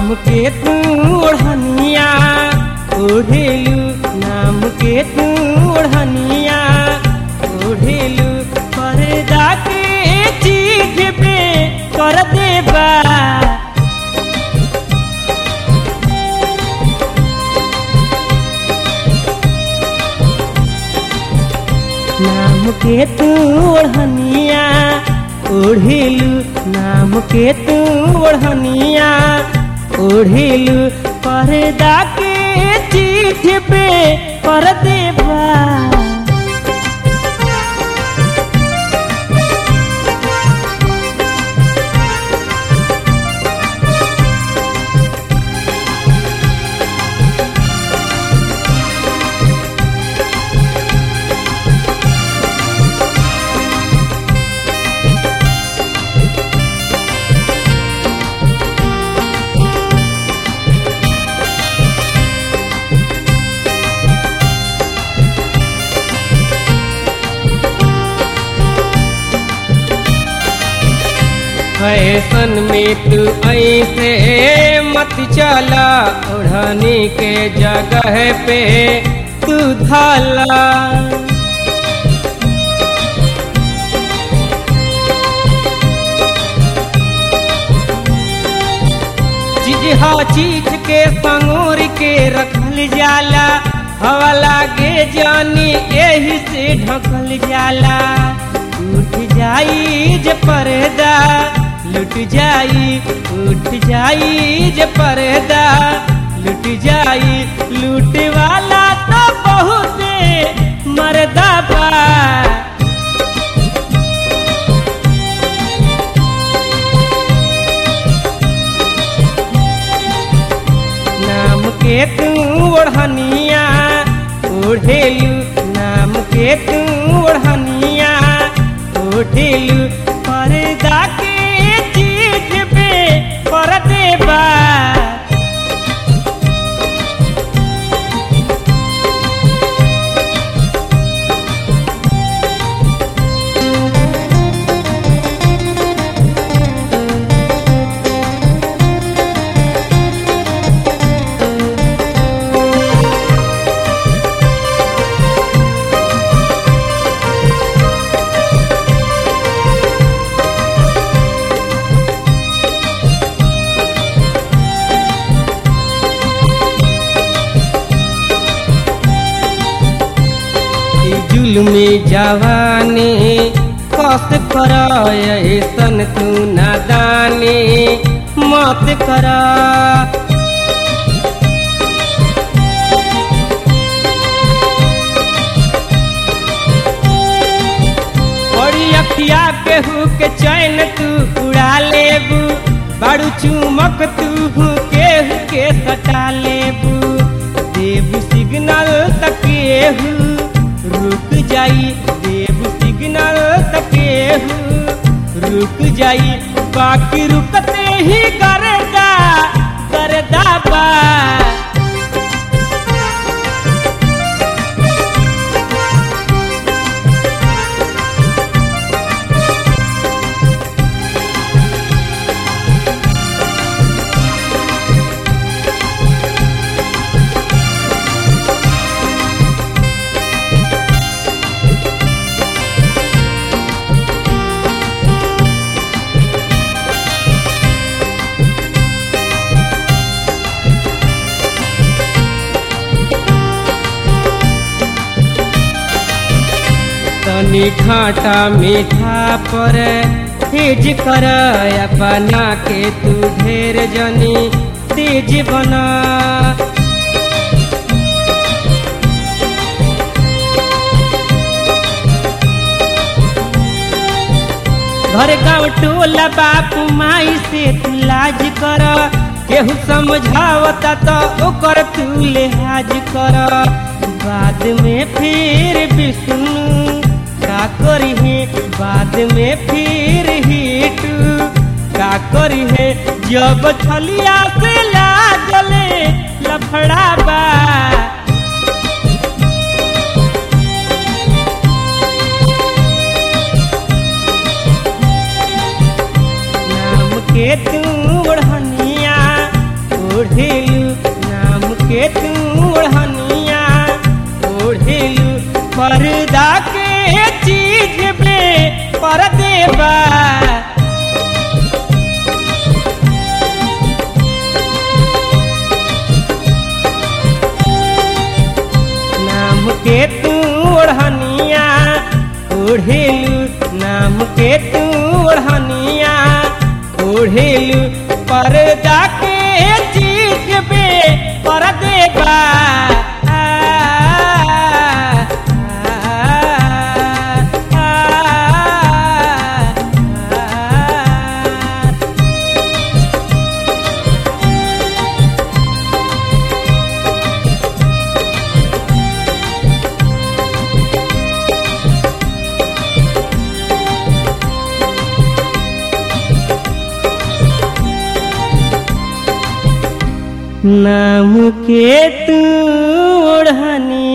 नाम के तू ओढ़निया ओढ़ेलू नाम के तू ओढ़निया ओढ़ेलू पर्दा के चीज पे कर देबा नाम के तू ओढ़निया ओढ़ेलू नाम के तू ओढ़निया ओढ़ेलू पर्दा के चीज पे कर देबा फैशन में तू ऐसे मत चला ओढ़नी के जगह पे तू धाला चीज हा चीज के संगोर के रखल जाला हवा लागे जानी एही से ढकल जाला उठ जाई जे पर्दा लुट जाई उठ जाई जे पर्दा लुट जाई लूट वाला तो बहुत मर्दा बा नाम के तू ओढ़निया ओढ़ेलू नाम के तू ओढ़निया ओढ़ेलू पर्दा के चीज पे कर देबा ई जुल्मी जवानी कस कर ऐसन तू नादानी मत कर बड़ी अखिया केहू के चैन तू उड़ा लेबू बारू चुमक तू केहू के सटा लेबू देबू सिग्नल तक केहू रुक जाई देबू सिग्नल तक केहू रुक जाई बाकी रुकते ही करदा करदा बा तनी खाटा मीठा पर तेज कर अपना के तू ढेर जनी तेज बना घर गाँव टोला बापू माई से तू लाज कर केहू समझावता तो ओकर तू लिहाज कर बाद में फिर विष्णु का करी है बाद में फिर हिटू का करी है जब छलिया से लागले लफड़ा बा नाम के तू ओढ़निया पर्दा के चीज पे पर्दे बा नाम के तू ओढ़निया ओढ़ेलू नाम के तू ओढ़निया ओढ़ेलू पर्दा के चीज पे पर्दे बा आ, आ, आ, आ, नाम के तू ओढ़नी